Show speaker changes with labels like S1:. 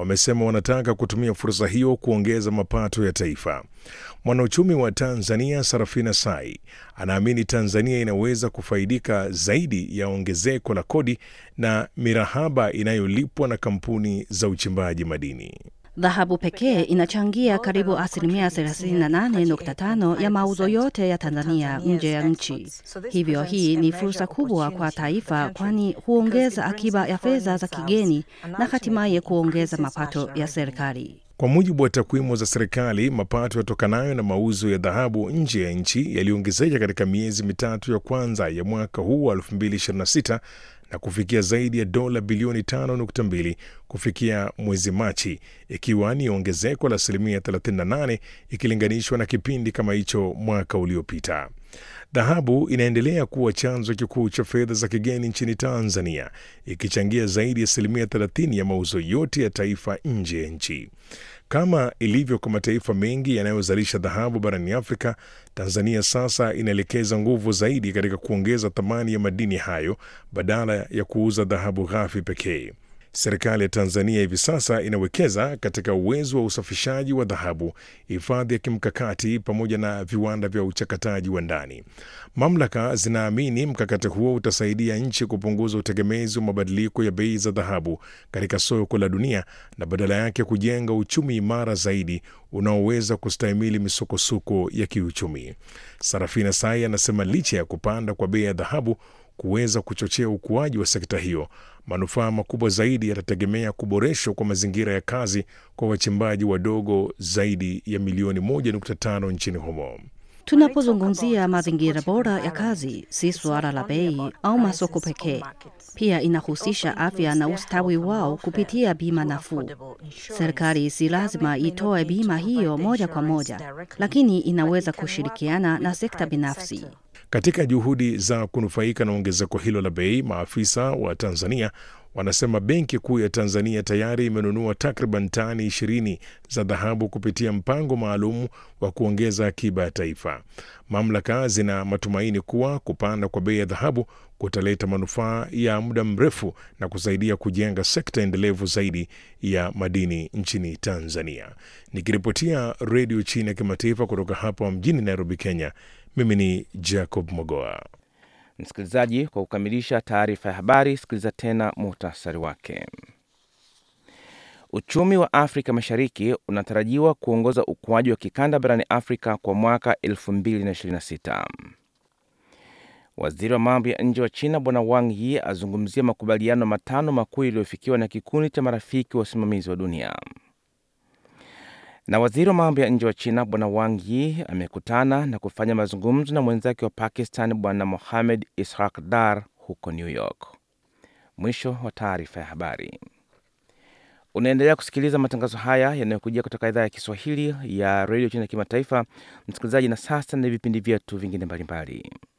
S1: wamesema wanataka kutumia fursa hiyo kuongeza mapato ya taifa. Mwanauchumi wa Tanzania Sarafina Sai anaamini Tanzania inaweza kufaidika zaidi ya ongezeko la kodi na mirahaba inayolipwa na kampuni za uchimbaji madini.
S2: Dhahabu pekee inachangia karibu asilimia 38.5 ya mauzo yote ya Tanzania nje ya nchi. Hivyo hii ni fursa kubwa kwa taifa, kwani huongeza akiba ya fedha za kigeni na hatimaye kuongeza mapato ya serikali.
S1: Kwa mujibu wa takwimu za serikali, mapato yatokanayo na mauzo ya dhahabu nje ya nchi yaliongezeka katika miezi mitatu ya kwanza ya mwaka huu wa 2026 na kufikia zaidi ya dola bilioni 5.2 kufikia mwezi Machi, ikiwa ni ongezeko la asilimia 38 ikilinganishwa na kipindi kama hicho mwaka uliopita. Dhahabu inaendelea kuwa chanzo kikuu cha fedha za kigeni nchini Tanzania, ikichangia zaidi ya asilimia 30 ya mauzo yote ya taifa nje ya nchi. Kama ilivyo kwa mataifa mengi yanayozalisha dhahabu barani Afrika, Tanzania sasa inaelekeza nguvu zaidi katika kuongeza thamani ya madini hayo badala ya kuuza dhahabu ghafi pekee. Serikali ya Tanzania hivi sasa inawekeza katika uwezo wa usafishaji wa dhahabu, hifadhi ya kimkakati pamoja na viwanda vya uchakataji wa ndani. Mamlaka zinaamini mkakati huo utasaidia nchi kupunguza utegemezi wa mabadiliko ya bei za dhahabu katika soko la dunia na badala yake kujenga uchumi imara zaidi unaoweza kustahimili misukosuko ya kiuchumi. Sarafina Sai anasema licha ya kupanda kwa bei ya dhahabu kuweza kuchochea ukuaji wa sekta hiyo, manufaa makubwa zaidi yatategemea kuboreshwa kwa mazingira ya kazi kwa wachimbaji wadogo zaidi ya milioni 1.5 nchini humo.
S2: Tunapozungumzia mazingira bora ya kazi, si suala la bei au masoko pekee. Pia inahusisha afya na ustawi wao kupitia bima nafuu. Serikali si lazima itoe bima hiyo moja kwa moja, lakini inaweza kushirikiana na sekta binafsi.
S1: Katika juhudi za kunufaika na ongezeko hilo la bei, maafisa wa Tanzania wanasema Benki Kuu ya Tanzania tayari imenunua takriban tani ishirini za dhahabu kupitia mpango maalum wa kuongeza akiba ya taifa. Mamlaka zina matumaini kuwa kupanda kwa bei ya dhahabu kutaleta manufaa ya muda mrefu na kusaidia kujenga sekta endelevu zaidi ya madini nchini Tanzania. Nikiripotia Redio China ya Kimataifa kutoka hapa mjini Nairobi, Kenya, mimi ni Jacob Mogoa.
S3: Msikilizaji, kwa kukamilisha taarifa ya habari, sikiliza tena muhtasari wake. Uchumi wa Afrika Mashariki unatarajiwa kuongoza ukuaji wa kikanda barani Afrika kwa mwaka 2026. Waziri wa mambo ya nje wa China Bwana Wang Yi azungumzia makubaliano matano makuu yaliyofikiwa na kikundi cha marafiki wa usimamizi wa dunia. Na waziri wa mambo ya nje wa China Bwana Wang Yi amekutana na kufanya mazungumzo na mwenzake wa Pakistan Bwana Mohamed Ishaq Dar huko New York. Mwisho wa taarifa ya habari. Unaendelea kusikiliza matangazo haya yanayokujia kutoka idhaa ya Kiswahili ya redio China ya kimataifa, msikilizaji. Na sasa na vipindi vyetu vingine mbalimbali.